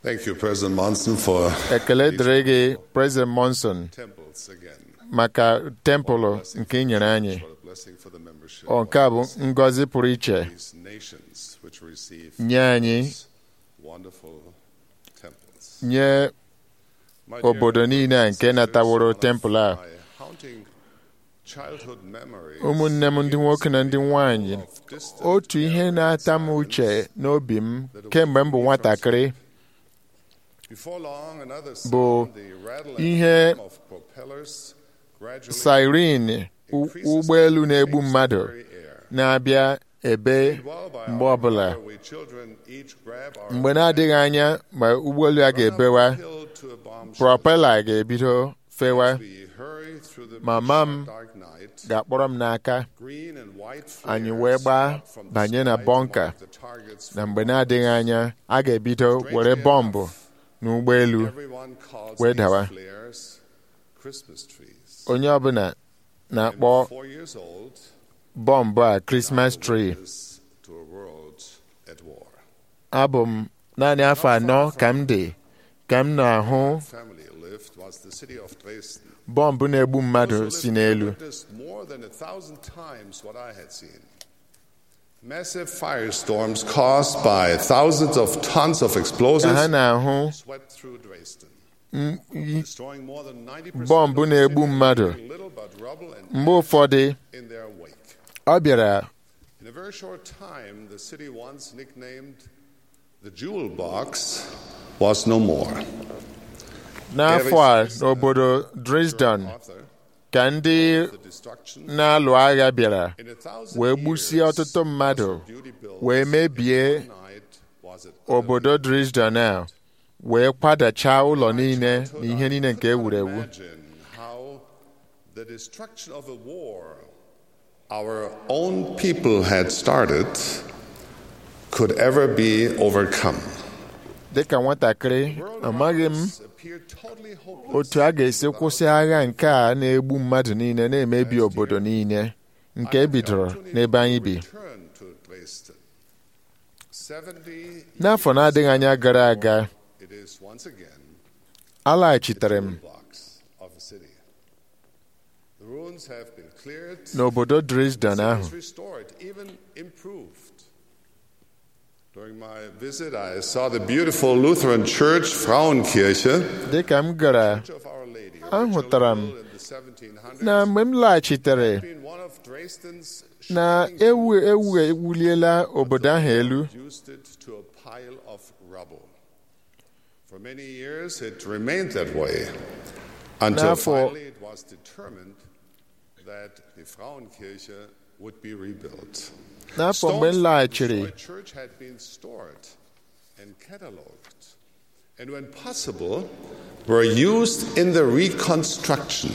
Thank you, President Monson, for ekele dịrị gị President Monson temples again. maka tempụlụ nke ị nyere anyị What a blessing for the membership ọ nke a bụ ngọzi pụrụ iche of these nations which receive nye anyị these wonderful temples. nye My dear obodo niile a nke sisters, nataworo one of tempụl a my haunting childhood memories ụmụnne m ndị nwoke na ndị nwanyị of distant otu ihe na-ata m uche n'obi m kemgbe m bụ nwatakịrị Before long, another bụ sound, the rattle and ihe hum of propellers gradually siren u- ụgbọelu na-egbu mmadụ very air. na-abịa ebe While by mgbe our ọbụla power, we children each grab our mgbe na-adịghị anya ma ụgbọelu a ga-ebewa hill to a bomb propela ga-ebido fewa We hurry through the Mama m dark night. ga-akpọrọ m n'aka Green and white anyị flares wee gbaa up from the banye na sky to bọnka mark the targets na for mgbe na-adịghị anya a ga-ebido were bọmbụ n'ụgbọelu Everyone calls wee these dawa. flares Christmas trees. onye ọbụla na-akpọ And four years old bọmbụ a Christmas tree is to a world at war. abụ m naanị afọ anọ ka m dị ka m na-ahụ Family lived was the city of Dresden. bọmbụ na-egbu mmadụ Those who si lived there n'elu witnessed more than a thousand times what I had seen. Massive firestorms caused by thousands of tons of ka ha explosives na-ahụ swept through Dresden, m- i- destroying more than 90% bọmbụ of the na-egbu city, mmadụ leaving little but rubble and mgbe ụfọdụ in their wake. ọ bịara In a very short time, the city once nicknamed the Jewel Box was no more. n'afọ a n'obodo Dresden Author, ka ndị the destruction na-alụ agha bịara in a thousand wee gbusie years, ọtụtụ mmadụ beauty built wee mebie one night was it obodo Dresden a wee kwadachaa ụlọ niile na ihe niile nke e wuru ewu Imagine how the destruction of a war our own people had started could ever be overcome. dịka nwatakịrị amaghị m Appeared totally hopeless. otu a ga-esi kwụsị agha nke a na-egbu mmadụ niile na-emebi obodo niile nke e bidoro n'ebe anyị bi Return to Dresden. 70 n'afọ na-adịghị anya gara aga it is once again alaghachitere m blocks of a city. The ruins have been cleared. n'obodo Dresden It ahụ is restored, even improved. During my visit, I saw the beautiful Lutheran church, Frauenkirche, dịka m gara of Our Lady, ahụtara m originally built in the 1700s, na mgbe m laghachitere been one of Dresden's na shining ewu ewu ewuliela obodo ahụ elu reduced it to a pile of rubble. For many years, it remained that way until N'afọ- finally it was determined that the Frauenkirche would be rebuilt. n'afọ mgbe m Stones from the laghachiri destroyed church had been stored and catalogued, and when possible, were used in the reconstruction.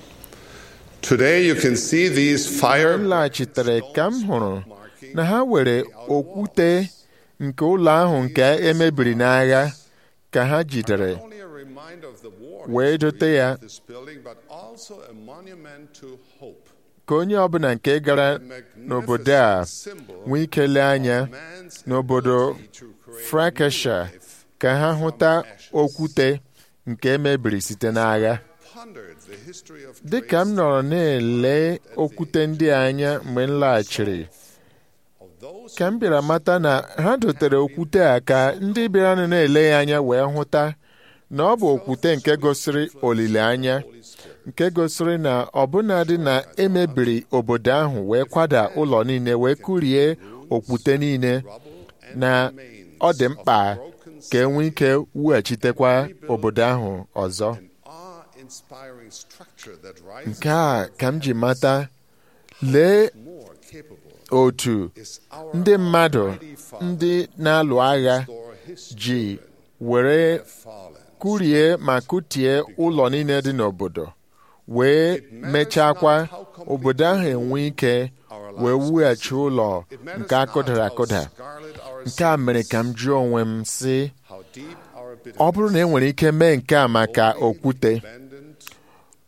Today, you can see these fire m laghachitere ka m hụrụ na ha were okwute nke ụlọ ahụ nke emebiri n'agha ka ha jidere Not only a reminder of the war wee history dote ya of this building, but also a monument to hope. ka onye ọbụla nke gara n'obodo a nwee ike lee anya Man's n'obodo ability to create Frankesha ka ha hụta okwute nke emebiri site n'agha pondered the history of dịka m nọrọ na-ele okwute ndị a anya mgbe m laghachiri of those ka m bịara mata na ha dotere okwute a ka ndị bịaranụ na-ele ya anya wee hụta na ọ bụ okwute nke gosiri olileanya nke gosiri na ọbụnadị na emebiri obodo ahụ wee kwada ụlọ niile wee kụrie okwute niile na ọ dị mkpa ka e nwee ike wughachitekwa obodo ahụ ọzọ awe-inspiring structure that rises nke a ka m ji mata lee more capable otu is our ndị mmadụ Almighty Father ndị na-alụ agha restore his ji were fallen. kụrie ma kụtie ụlọ niile dị n'obodo wee mechakwa obodo ahụ enwe ike wee wughachi ụlọ It matters nke akụdara not how akụda scarlet our nke a mere ka m jụọ onwe m sị how deep our ọ bụrụ na e nwere ike mee nke a maka okwute abandoned or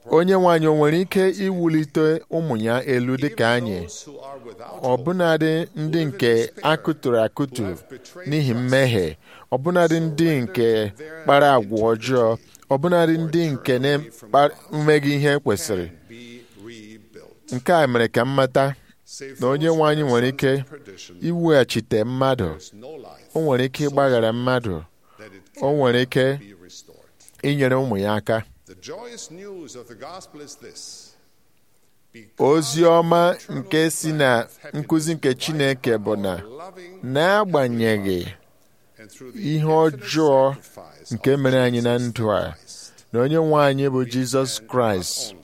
onye nwaanyị o nwere ike iwulite ụmụ ya elu dịka anyị those who are without ọbụnadị ndị nke akụtụrụ akụtụ n'ihi mmehie ọbụnadị ndị nke kpara agwa ọjọọ ọbụnadị ndị nke na-emeghị ihe kwesịrị be rebuilt. nke a mere ka m mata Save na onye those nwe anyị who nwere are ike perdition. iweghachite mmadụ There's no life o nwere ike ịgbaghara mmadụ that it o nwere ike be restored. inyere ụmụ ya aka The joyous news of the gospel is this. ozi ọma nke si na nkụzi nke Chineke bụ na n'agbanyeghị ihe ọjọọ nke mere anyị na ndụ a na onye nwe anyị bụ Jizọs Kraịst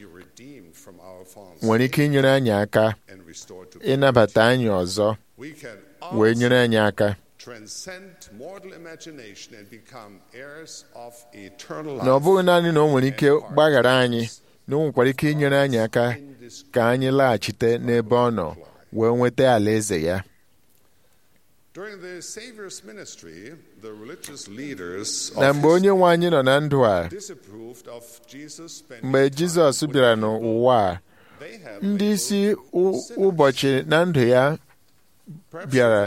nwere ike inyere anyị aka ịnabata anyị ọzọ wee nyere anyị aka na ọ bụghị naanị na o nwere ike gbaghara anyị na o nwekwara ike inyere anyị aka ka anyị laghachite n'ebe ọ nọ wee nweta alaeze ya na mgbe onye nwe anyị nọ na ndụ a mgbe Jizọs bịara n'ụwa a ndị isi ụbọchị na ndụ ya bịara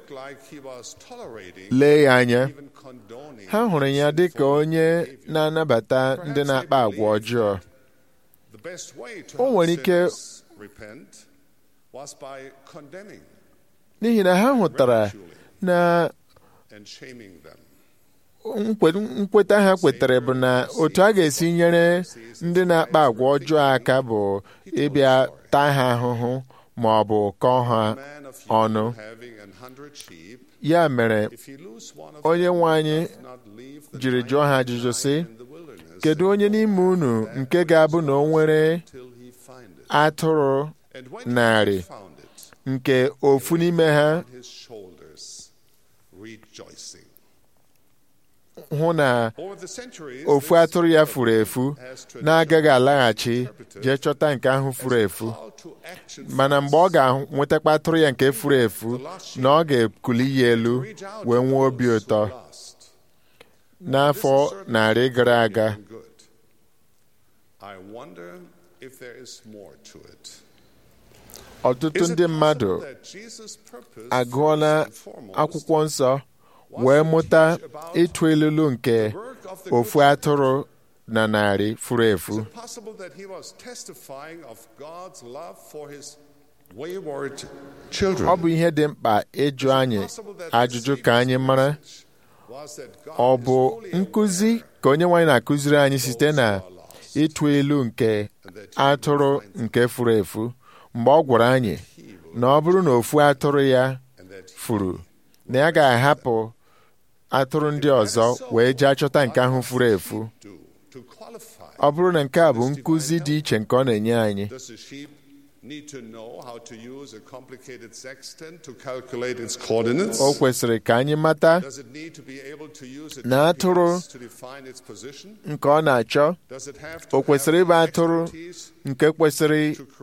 lee ya anya ha hụrụ ya dị ka onye na-anabata ndị na-akpa agwa ọjọọ o nwere ike n'ihi na ha hụtara na nkweta ha kwetara bụ na otu a ga-esi nyere ndị na-akpa agwa ọjọọ aka bụ ịbịa taa ha ahụhụ ma ọ bụ kọọ ha ọnụ ya mere onye nwe anyị jiri jụọ ha ajụjụ sị kedu onye n'ime unu nke ga-abụ na o nwere atụrụ narị nke ofu n'ime ha hụ na ofu atụrụ ya furu efu na-agaghị alaghachi jee chọta nke ahụ furu efu mana mgbe ọ ga-enwetakwa atụrụ ya nke furu efu na ọ ga-ekuli ya elu wee nwee obi ụtọ n'afọ narị gara aga ọtụtụ ndị mmadụ agụọla akwụkwọ nsọ wee mụta ịtụ elulu nke ofu atụrụ na narị furu efu ọ bụ ihe dị mkpa ịjụ anyị ajụjụ ka anyị mara ọ bụ nkụzi ka onye nwaanyị na-akụziri anyị site na ịtụ ilu nke atụrụ nke furu efu mgbe ọ gwara anyị na ọ bụrụ na ofu atụrụ ya furu na ya ga-ahapụ atụrụ ndị ọzọ wee jee chọta nke ahụ furu efu ọ bụrụ na nke a bụ nkụzi dị iche nke ọ na-enye anyị o kwesịrị ka anyị mata na atụrụ nke ọ na-achọ o kwesịrị ịbụ atụrụ nke kwesịrị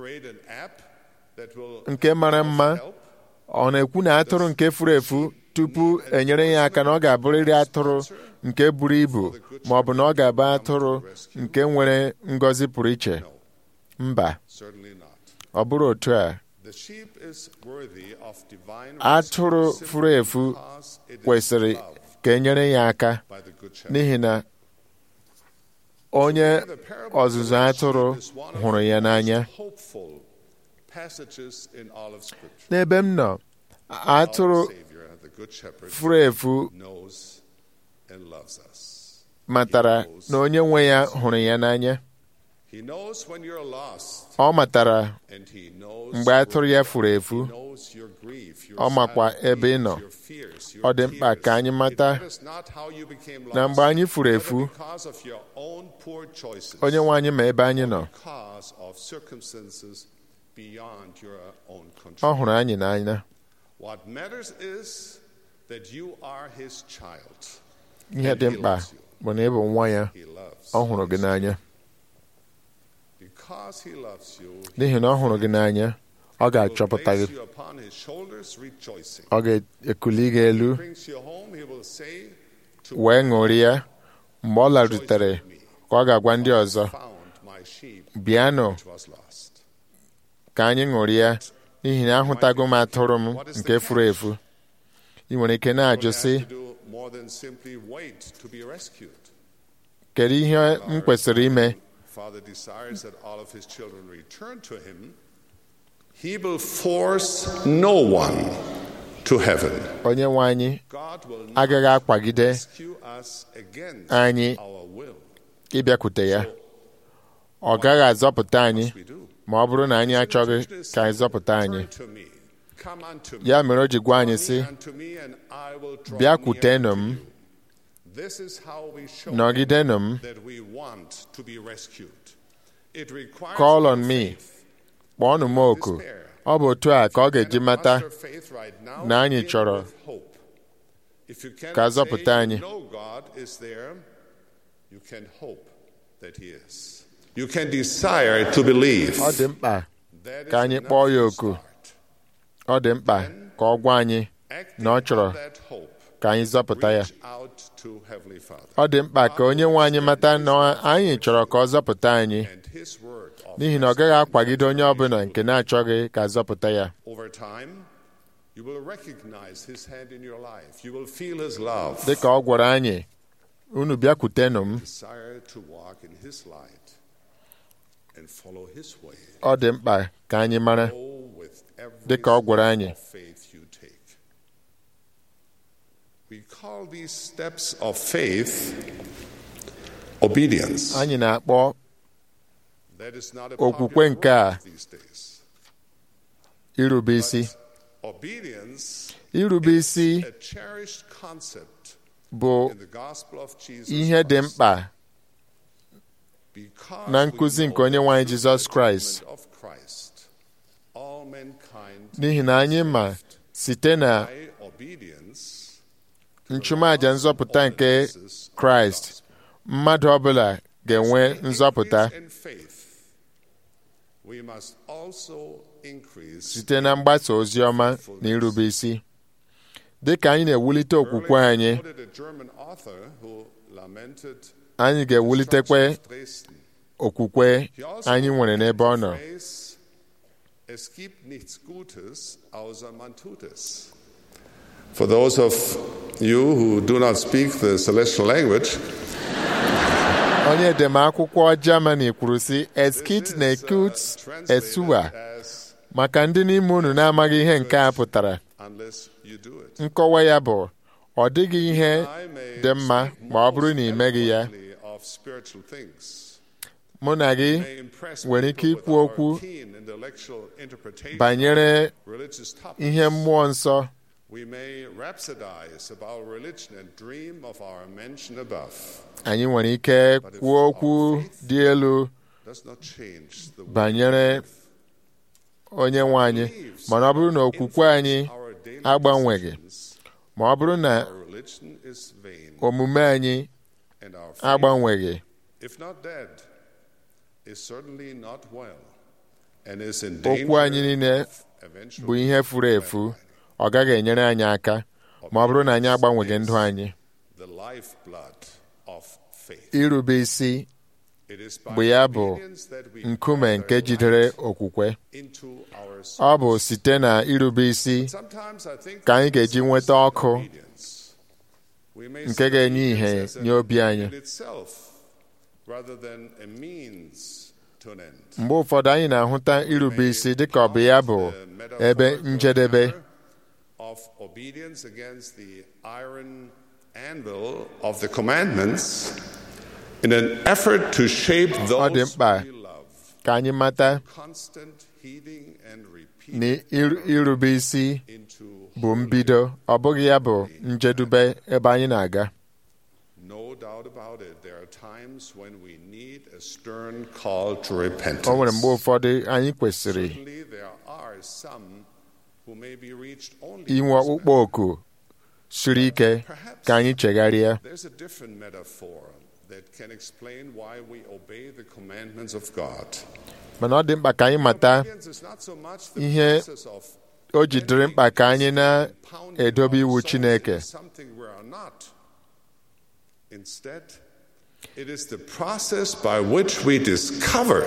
nke mara mma ọ na-ekwu na atụrụ nke furu efu tupu enyere ya aka na ọ ga-abụrịrị atụrụ nke buru ibu ma ọ bụ na ọ ga-abụ atụrụ nke nwere ngọzi pụrụ iche mba ọ bụrụ otu a atụrụ furu efu kwesịrị ka enyere ya aka n'ihi na onye ọzụzụ atụrụ hụrụ ya n'anya n'ebe m nọ atụrụ furu efu matara na onye nwe ya hụrụ ya n'anya ọ matara mgbe atụrụ ya furu efu ọ makwa ebe ị nọ ọ dị mkpa ka anyị mata na mgbe anyị furu efu onye nwe anyị ma ebe anyị nọ ọ hụrụ anyị n'anya ihe dị mkpa bụ na ị bụ nwa ya ọ hụrụ gị n'anya n'ihi na ọ hụrụ gị n'anya ọ ga-achọpụta gị ọ ga-ekuli gị elu wee ṅụrịa mgbe ọ larutere ka ọ ga-agwa ndị ọzọ sheep bịanụ which was lost. ka anyị ṅụrịa n'ihi na ahụtago m atụrụ m nke furu efu ị nwere ike na-ajụ Don't sị have to do more than simply wait to be rescued. kedu ihe m kwesịrị ime Father desires that all of his children return to him. He will force no one to heaven. onye nwe anyị God will not agaghị akwagide rescue us against anyị our will. ịbịakwute ya ọ gaghị azọpụta anyị We do. ma ọ bụrụ na anyị achọghị ka anyị zọpụta anyị Turn to me. Come unto me. ya mere o ji gwa anyị sị Come unto me and I will draw bịakwutenụ near m to you. This is how we show nọgidenụ m that we want to be rescued. It requires Call no on me. faith. kpọọnụ m oku ọ bụ otu a ka ọ ga-eji mata Muster faith right now, na anyị begin chọrọ with hope. If you cannot ka a say zọpụta you anyị. know God is there, you can hope that He is. You can desire to believe. ọ dị mkpa That is ka anyị enough kpọọ ya to oku. start. ọ dị mkpa ka ọ gwa anyị Acting na ọ chọrọ on that hope, ka anyị zọpụta ya reach out to Heavenly Father. ọ dị mkpa ka onye nwe anyị mata na anyị chọrọ ka ọ zọpụta anyị And His word of n'ihi na ọ gaghị akwagide onye ọbụla nke na-achọghị ka zọpụta ya Over time, you will recognize His hand in your life. You will feel His love. dị ka ọ gwara anyị unu bịakwutenụ m Desire to walk in His light and follow His way. ọ dị mkpa ka anyị mara Go with every Dị ka ọ gwara anyị. step of faith you take. We call these steps of faith obedience. anyị na-akpọ That is not a Okwukwe popular nke a. word these days. irube isi Obedience irube isi a cherished concept bụ in the gospel of Jesus ihe dị Christ. mkpa Because na we nkụzi know nke onye nwe anyị that Jizọs through the Kraịst. atonement of Christ, all mankind n'ihi na anyị ma site na by obedience nchụmaja nzọpụta nke kraịst mmadụ ọbụla ga-enwe nzọpụta increase in faith, we must also increase site na mgbasa ozi ọma na irube isi dị ka anyị na-ewulite okwukwe anyị Earlier quoted a German author who lamented anyị ga-ewulitekwe destruction of Dresden. okwukwe He also anyị nwere n'ebe ọ nọ phrase, Es gibt nichts Gutes außer man tut es. For those of you who do not speak the celestial language, onye edemakwụkwọ Germany kwuru sị this eskit is, na uh, ekut translated esuwa as maka ndị n'ime unu na-amaghị ihe nke a pụtara unless you do it. nkọwa ya bụ ọ dịghị ihe I may dị mma speak ma ọ bụrụ na most ị meghị ya eloquently of spiritual things. mụ na gị May impress nwere ike people with ikwu our okwu keen intellectual interpretation banyere of religious topics. ihe mmụọ nsọ We may rhapsodize about religion and dream of our mention above. anyị nwere ike kwuo okwu dị elu Does not change the way banyere we live. onye nwe anyị mana ọ bụrụ na okwukwe anyị Our daily agbanweghị decisions, ma ọ bụrụ na our religion is vain omume anyị and our faith, agbanweghị if not dead, is certainly not well and is in okwu anyị danger niile of eventual bụ ihe furu efu ọ gaghị enyere anyị aka ma ọ bụrụ na anyị agbanweghị ndụ anyị the lifeblood of faith. irube isi It is by bụ ya bụ obedience that we nkume nke gather jidere light okwukwe into our ọ bụ souls. site na irube isi Sometimes I think ka anyị ga-eji nweta ọkụ obedience. We may nke see ga-enye ihe obedience as nye an obi anyị. end in itself, rather than a means to an end. mgbe ụfọdụ anyị na-ahụta irube isi dịka ọ bụ ya bụ The ebe metaphorical njedebe hammer of obedience against the iron anvil of the commandments in an effort to shape dị those mkpa we love. ka anyị mata Constant heeding and repeat na ir- irube isi into bụ mbido ọ bụghị ya bụ njedube ebe anyị na-aga No doubt about it. There are times when we need a stern call to repentance. o nwere mgbe ụfọdụ anyị kwesịrị Certainly, there are some who may be reached only inwe by this ọkpụkpọ oku siri ike ka anyị chegharịa There's a different metaphor that can explain why we obey the commandments of God. mana ọ dị mkpa ka anyị mata Obedience is not so much the ihe process of o ji dịrị mkpa ka anyị pounding na-edobe iwu ourselves Chineke into something we are not. Instead, It is the process by which we discover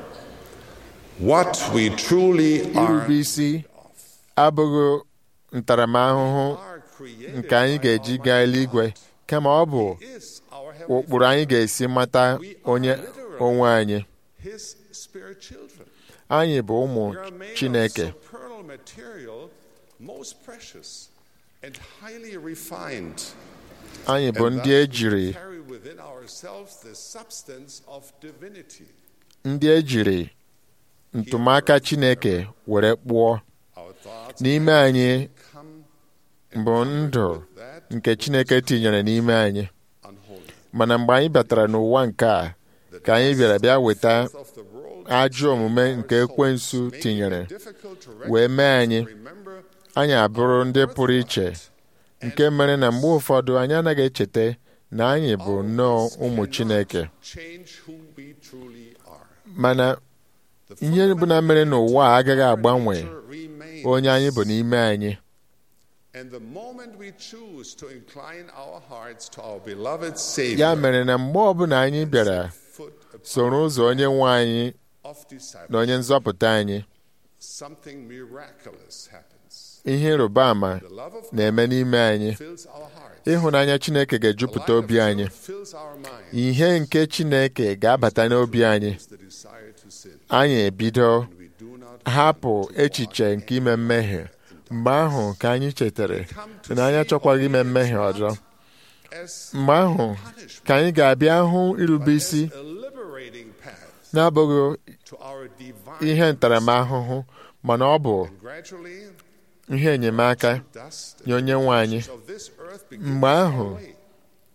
what we truly are. irube isi abụghị ntaramahụhụ are created nke anyị ga-eji gaa eluigwe kama ọ bụ is our heavenly ụkpụrụ anyị ga-esi mata onye onwe anyị His spirit children. anyị bụ ụmụ We are made Chineke of supernal material, most precious and highly refined. anyị bụ And ndị thus ejiri we carry within ourselves the substance of divinity. ndị ejiri ntụmaka Chineke were kpụọ Our thoughts n'ime anyị come bụ ndụ with that nke Chineke tinyere n'ime anyị unholy. mana mgbe anyị batara n'ụwa nke a ka anyị bịara bịa weta Of the world ajọ omume nke ekwensu tinyere difficult to wee mee anyị remember anyị abụrụ ndị pụrụ iche nke mere na mgbe ụfọdụ anyị anaghị echeta na anyị bụ nnọọ ụmụ Chineke change who we truly are. mana The ihe bụ na mere n'ụwa a agaghị agbanwe nature remains. onye anyị bụ n'ime anyị And the moment we choose to incline our hearts to our beloved Savior, ya mere na mgbe ọbụla anyị bịara foot upon soro ụzọ onye nwe anyị of na discipleship, onye nzọpụta anyị something miraculous happens. ihe ịrịba ama The love of na-eme n'ime anyị fills our hearts. ịhụnanya Chineke The ga-ejupụta light obi of anyị truth fills our minds. ihe nke Chineke ga-abata n'obi anyị It's the desire to sin. anyị ebido We do not hapụ echiche nke ime mmehie mgbe ahụ ka anyị chetara na anyị achọkwaghị ime mmehie ọzọ as mgbe ahụ ka anyị ga-abịa hụ irube isi a liberating path n'abụghị to our divine ihe ntaramahụhụ mana ọ bụ gradually ihe enyemaka dust nye onye nwe anyị of this earth begins mgbe to ahụ fall away.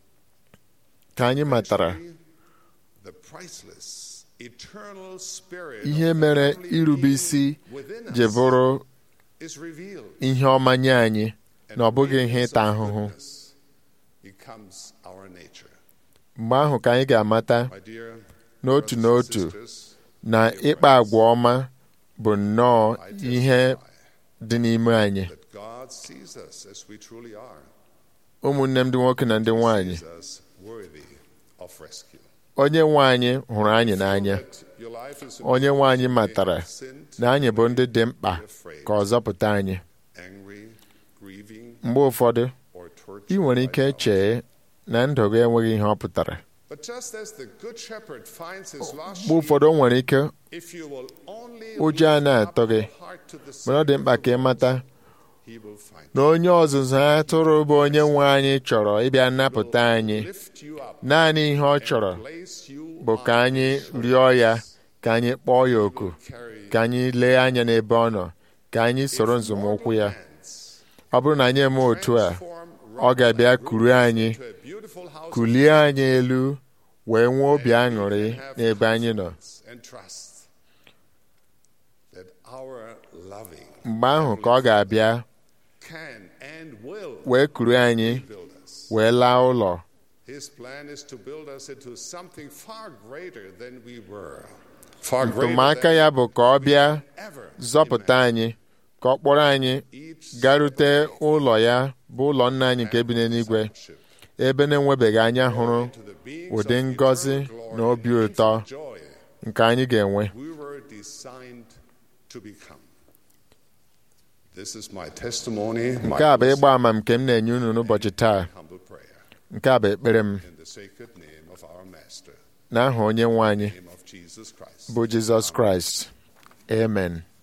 ka anyị matara The priceless, eternal spirit ihe of the mere heavenly irube being isi within ji us bụrụ is revealed. ihe ọma nye anyị And na ọ bụghị ihe radiance ịta of ahụhụ goodness becomes our nature. mgbe ahụ ka anyị ga-amata My dear n'otu brothers and n'otu sisters, na ịkpa agwa ọma bụ nnọọ I ihe testify dị n'ime anyị that God sees us as we truly are, ụmụnne m ndị nwoke na ndị nwanyị sees us worthy of rescue. onye nwe anyị hụrụ anyị n'anya That your life is in onye nwe anyị may matara have sinned, na anyị bụ ndị dị mkpa ka ọ zọpụta anyị angry, grieving, mgbe ụfọdụ or tortured ị nwere by ike doubt. chee na ndụ gị enweghị ihe ọ pụtara But just as the good shepherd finds his lost mgbe ụfọdụ o nwere ike sheep, if you will only ụjọ a lift na-atọ up gị your heart to the mana ọ dị Savior mkpa ka ị mata he will find na onye ọzụzụ atụrụ bụ onye nwe anyị chọrọ ịbịa nnapụta anyị lift you up naanị ihe ọ chọrọ place you bụ ka on anyị his rịọ ya shoulders. ka anyị kpọọ ya oku Carry ka anyị lee anya n'ebe ọ nọ ka anyị soro nzọmụkwụ ya hands, ọ bụrụ na anyị eme otu a transform ọ ga-abịa kuru anyị to a beautiful house kulie anyị elu wee nwee obi aṅụrị n'ebe anyị nọ and trust that our loving mgbe ahụ ka ọ ga-abịa can and will wee kuru anyị build us. wee laa ụlọ His plan is to build us into something far greater than we were. Far greater ntụmaka than ya bụ ka ọ bịa ever zọpụta anyị ka ọ kpọrọ anyị each garute ụlọ ya bụ ụlọ nna anyị nke bi n'eluigwe ship ebe na-enwebeghị anya hụrụ to the beings ụdị of ngọzi eternal na glory obi and ụtọ infinite joy nke anyị ga-enwe we were designed to become. This is my testimony, my nke a bụ ịgba ama nke m na-enye unu n'ụbọchị taa humble prayer nke a bụ ekpere m in the sacred name of our Master, n'aha onye nwe anyị name of Jesus Christ. bụ Jizọs Kraịst amen